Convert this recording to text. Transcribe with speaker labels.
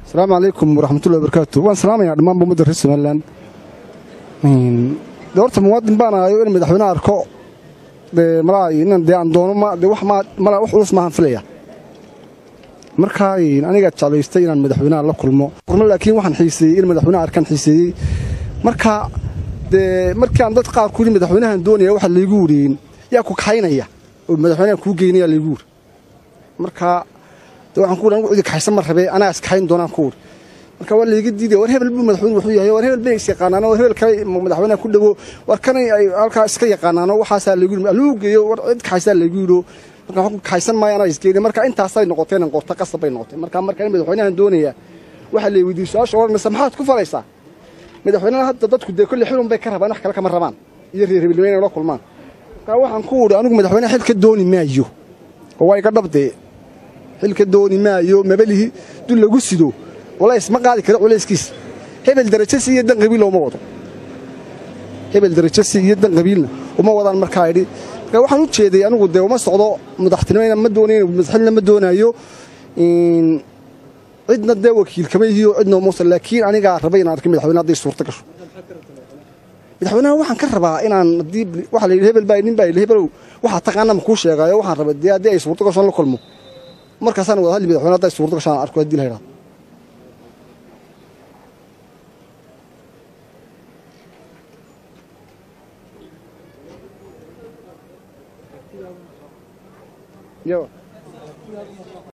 Speaker 1: asalaamu calaykum waraxmatullahi wabarakaatu waan salaamayaa dhammaanba ummadda reer somalilan de horta muwaadin baan ahayo in madaxweyne arko dee malaa inan dee aan doono ma dee wax maa malaa wax culus maahan filaya markaa anigaa jeclaystay inaan madaxweynaha la kulmo kulmo laakiin waxaan xiiseeyey in madaxweynaha arkaan xiiseeyey marka dee markii aan dad qaar ku yidhi madaxweynahan doonaya waxa laygu wuriyin yaa ku kaxaynaya oo madaxweynaha kuu geynaya laygu wuri marka de waxaan ku wuri anigu cidi kaxaysan ma rabee anaa iskaxayn doonaan ku wuri marka waa layga diidaya war hebel buu madaxweyne wuxuu yahay war hebel bay is yaqaanaan war hebel kale madaxweynaha ku dhowo war kanay ay halkaa iska yaqaanaan waxaasaa laygu yidhi aluu geeyo war cid kaxaysaa laygu yidho marka waxaan ku kaxaysan maayo anaa isgeeni marka intaasay noqoteen in qorta qasab bay noqotay marka marka in madaxweynahan doonaya waxaa lay weydiiyey su-aasha odhanaysa maxaad ku falaysaa madaxweynaha hadda dadku dee kolle xilun bay ka rabaan wax kale kama rabaan iyo reer hebelnimo inay la kulmaan marka waxaan ku wudhi anigu madaxweynaha xil ka dooni maayo oo waa iga dhabdee xil ka dooni maayo mabalihi dul lagu sido culays ma qaadi karo culayskiisa hebel darajasi iyo dan qabiil uma wado hebel darajasi iyo dan qabiilna uma wadaan markaa idhi marka waxaan u jeeday anigu dee uma socdo madaxtinimona ma doonayn madaxilna ma doonaayo cidna dee wakiil kama yihiyo cidna umuusa laakiin anigaa rabay inaan arkay madaxweyne hadday suurta gasho madaxweynaha waxaan ka rabaa inaan haddii waxa la yidhi hebel baa nin baa yidhi hebelow waxaa taqaana ma kuu sheegaayo waxaan rabay dee haddii ay suurta gasho la kulmo markaasaan wada hadli madaxweyne hadday suurta gasho aan arko haddii la yidhahdo Yo.